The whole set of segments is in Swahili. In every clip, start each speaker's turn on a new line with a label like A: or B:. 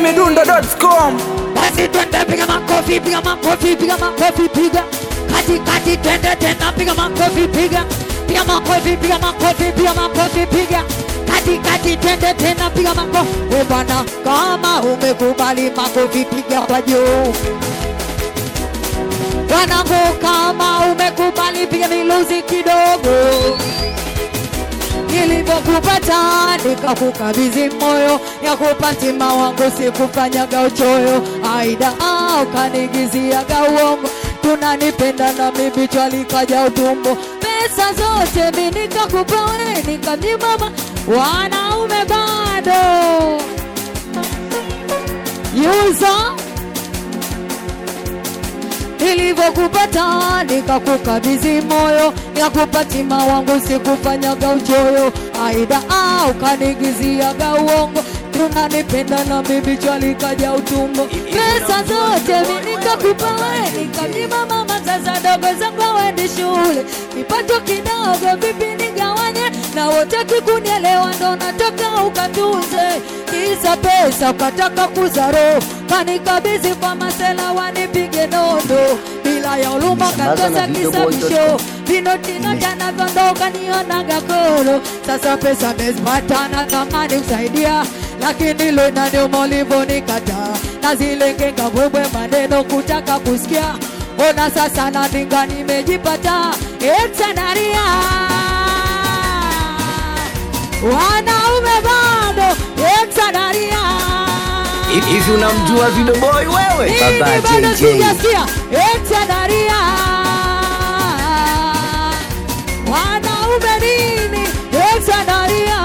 A: chizimidundo.com
B: basi twende, piga makofi, piga makofi, piga makofi, piga kati kati, twende tena, piga makofi, piga piga makofi, piga makofi, piga makofi, piga kati kati, twende tena, piga makofi. We bwana, kama umekubali makofi, piga kwa juu. Wanangu, kama umekubali, piga miluzi kidogo nilivyokupata nikakukabidhi moyo ya kupatima wangu sikufanyaga uchoyo aida ah, ukanigiziaga uongo tunanipenda na mimi twalikaja utumbo pesa zote mi nikakupa we nikamnyimama wanaume bado yuza nilivyokupata nikakukabidhi moyo nikakupatima wangu sikufanyaga uchoyo aida ah, ukanigiziaga uongo tunanipenda na mimi chwalikaja utumbo pesa zote mi nikakupa we nikamnyima mama sasa dogo zangu awendi shule kipato kidogo vipi nigawanye na wotaki kunielewa ndo nataka ukatunze kisa pesa ukataka kuzaro kanikabidhi kwa masela wanipige nondo bila ya uluma
C: Sambaza na
B: katosa
C: Video
B: kisa
C: Boy dot
B: visho
C: com.
B: vinotinota navyondoka nionaga koro sasa pesa mezipata na tamani kusaidia lakini lo inaniuma ulivyonikata na zile ngenga bwebwe maneno kutaka kusikia ona sasa naninga nimejipata etanaria wanaume bado etanaria
C: hivi unamjua Video Boy wewe?
B: mimi
C: Baba
B: bado
C: JJ.
B: sijasikia etanaria wanaume nini etanaria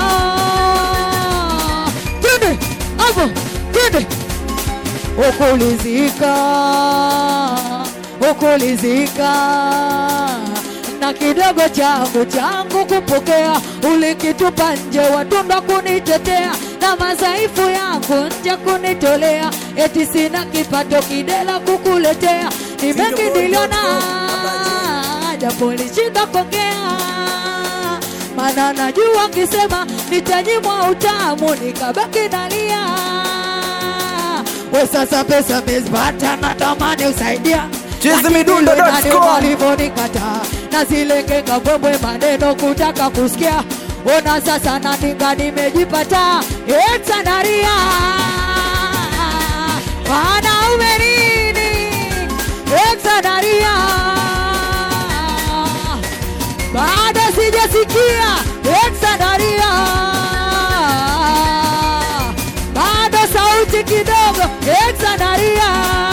B: twende hapo twende ukulizika ukulizika na kidogo changu changu kupokea ulikitupa nje watunda kunitetea na madhaifu yangu nje kunitolea eti sina kipato kidela kukuletea ni mengi niliona japo lishinda kuongea mana najua nkisema nitanyimwa utamu nikabaki nalia we sasa pesa mezipata natamani usaidia
A: chizimidundo.com
B: walivyonikata na zile ngenga bwebwe maneno kutaka kusikia ona sasa naninga nimejipata etanaria wanaume nini etanaria bado sijasikia etanaria bado sauti kidogo etanaria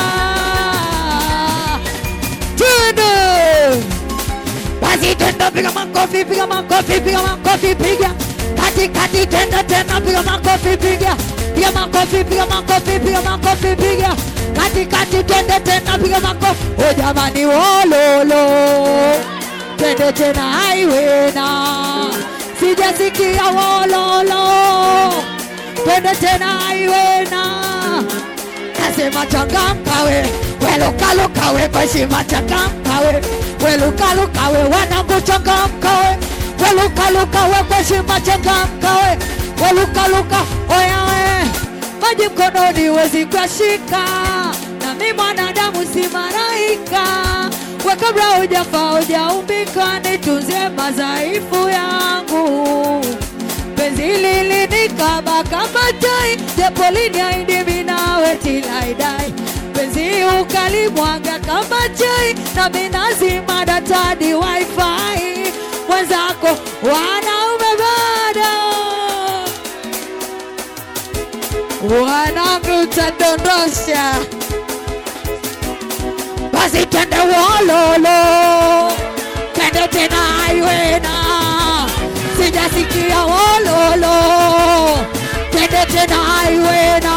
B: twende basi tenda piga makofi piga makofi piga makofi piga kati kati tenda tena piga makofi piga piga makofi piga makofi piga makofi piga kati kati tenda tena piga makofi o jamani wololo twende tena haiwena sijasikia wololo twende tena haiwena nasema changamka we welukaluka we kweshima changamka we welukaluka we wanangu changamka we welukaluka we kweshima changamka we welukaluka oya we maji mkononi wezi kuashika na mi mwanadamu si maraika we kabla hujafa hujaumbika nitunzie madhaifu yangu penzi lilinikaba kama tai japo liniaidi minawe tilaidai penzi ukalimwaga kama chai na minazima datadi wifi mwenzako wanaume bado wanangu utadondosha basi twende wololo twende tena aiwena sijasikia wololo twende tena aiwena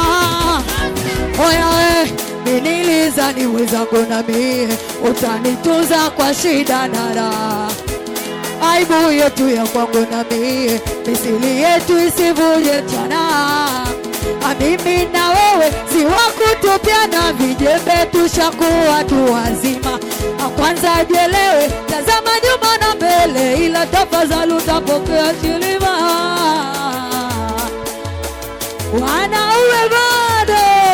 B: oyae miniliza ni wezangu na mie utanitunza kwa shida na raha aibu yetu ya kwangu na mie misili yetu isivuje tena mimi na wewe si wakutupyana vijembe tushakuwa tu wazima Na kwanza jelewe tazama nyuma na mbele ila tafadhali utapokea kilima wanaume bado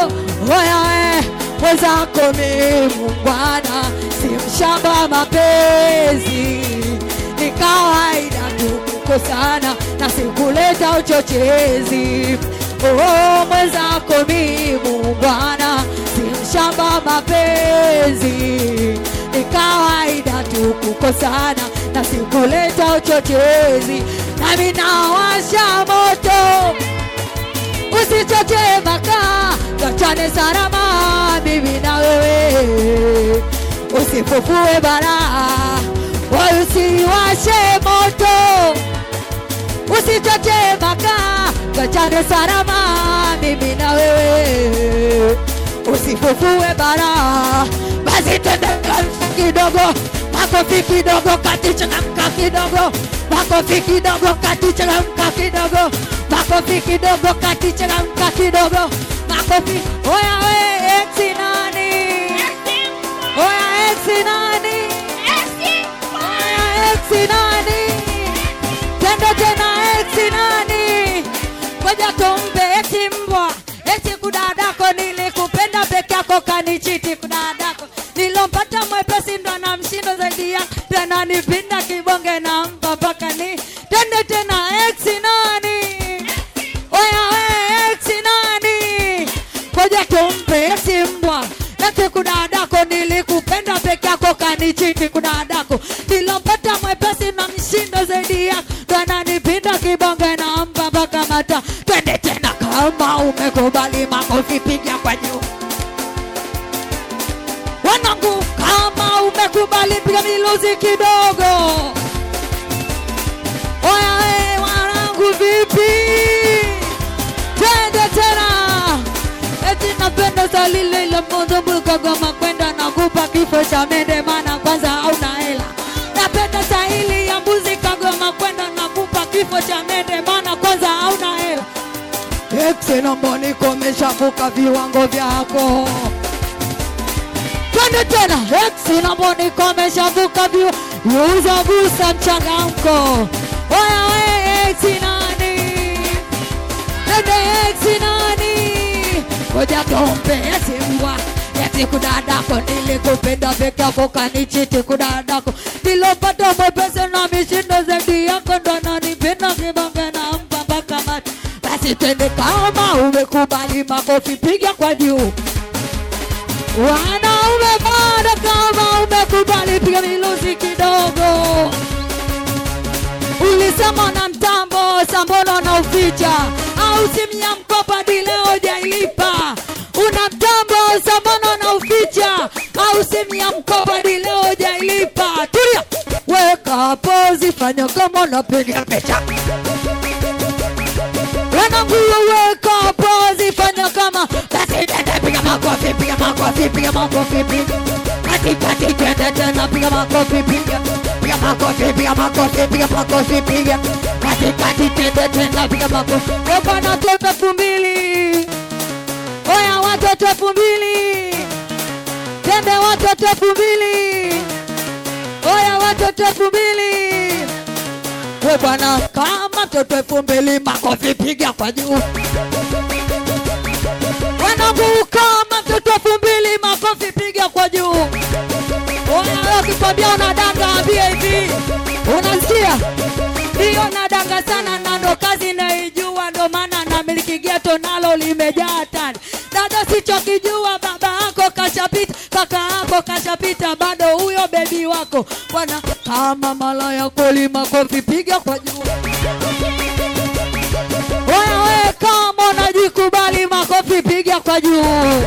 B: mwenzako mi mungwana si mshamba mapenzi ni kawaida tu kukosana na sikuleta uchochezi oh, mwenzako mi mungwana si mshamba mapenzi ni kawaida tu kukosana na sikuleta uchochezi nami nawasha moto usichoche makaa tuachane salama mimi na wewe usifufue balaa wala usiwashe moto usichoche makaa tuachane salama mimi na wewe usifufue balaa basi twende kanisa kidogo makofi kidogo katichangamka kidogo makofi kidogo katichangamka kidogo makofi kidogo katichangamka kidogo makofi oya we eksi nani oya eksi nani oya eksi nani tendo tena eksi nani ngoja tumpe eti mbwa eti kudadako nilikupenda peke yako kanichiti kudadako nilompata mwepesi ndo na mshindo zaidi ya tena nipinda kibonge na mpa mpaka ni tende tena eksi nani oya we eksi nani ngoja tumpe eti mbwa eti kudadako nilikupenda peke yako kanichiti kudadako nilompata mwepesi na mshindo zaidi ya tena nipinda kibonge na mpa mpaka mata twende tena kama umekubali makofi piga kwa juu wanangu kama umekubali piga miluzi kidogo oya we wanangu vipi twende tena eti napenda salile ile moja mkagoma kwenda na kupa kifo cha mende maana kwanza hauna hela napenda stahili ya mbuzi kagoma kwenda na kupa kifo cha mende maana kwanza hauna hela Exe naomba nikomeshavuka viwango vyako twende tena eksi naomba nikomeshavuka viwa yuza busa mchangamko oya we eksi nani twende eksi nani ngoja tumpe eti mbwa eti kudadako nilikupenda peke yako kanichiti kudadako nilopata mwepese na mishindo zaidi yako ndo nanipenda kibange na mpa mpaka mati basi twende kama umekubali makofi piga kwa juu wanaume bado kama umekubali piga miluzi kidogo ulisema na mtambo sambono na uficha au simu ya mkopa dileo jailipa una mtambo sambono na uficha au simu ya mkopa dileo jailipa tulia weka pozi fanya kama unapiga picha wanangu weka pozi fanya kama basi tende piga makofi piga makofi piga makofi piga kati kati tende tena piga makofi piga piga makofi piga makofi piga makofi piga kati kati tende tena piga makofi opa na toto elfu mbili oya watoto elfu mbili tembe watoto elfu mbili oya watoto elfu mbili we bwana kama mtoto elfu mbili makofi piga kwa juu wanangu kama mtoto elfu mbili makofi piga kwa juu Oya, ukikwambia unadanga ambie hivi unasikia ndiyo nadanga sana na ndo kazi naijua ndo maana na miliki geto nalo limejaa tani dada sichokijua baba yako kashapita kaka yako kashapita bado huyo bebi wako bwana kama malaya kweli makofi piga kwa juu Oya we kama unajikubali makofi piga kwa juu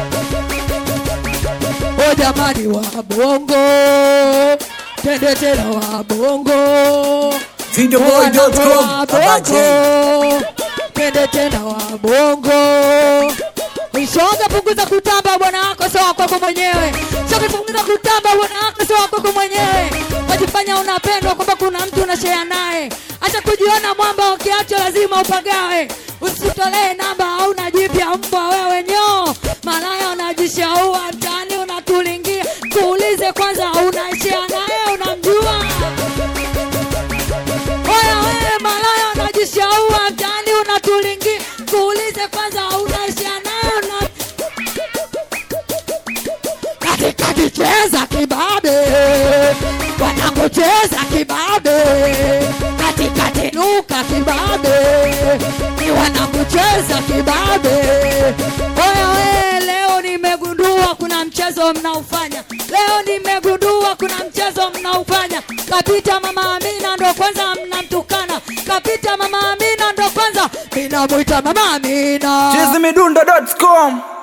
B: O jamani wa bongo tende tena wa bongo
A: Videoboy.com
B: Wa
A: Abaji.
B: bongo tende tena wa bongo Shoga punguza kutamba bwana wako sio wa kwako mwenyewe. Shoga punguza kutamba bwana wako sio wa kwako mwenyewe. Wajifanya unapendwa kwamba kuna mtu unashare naye. Acha kujiona mwamba ukiacho lazima upagawe. Usitolee namba au jipya mbwa wewe nyoo. Malaya unajishaua mtaani unatulingia. Kuulize kwanza unaishia naye unamjua. Oya wewe malaya unajishaua mtaani unatulingia. Kuulize kwanza unaishia naye una cheza kibabe, wanangu cheza kibabe, katikati luka kibabe, ni wanangu cheza kibabe. Oya we, leo nimegundua kuna mchezo mnaufanya, leo nimegundua kuna mchezo mnaufanya. Kapita mama Amina ndo kwanza mnamtukana, kapita mama Amina ndo kwanza minamwita mama Amina.
A: Chizimidundo.com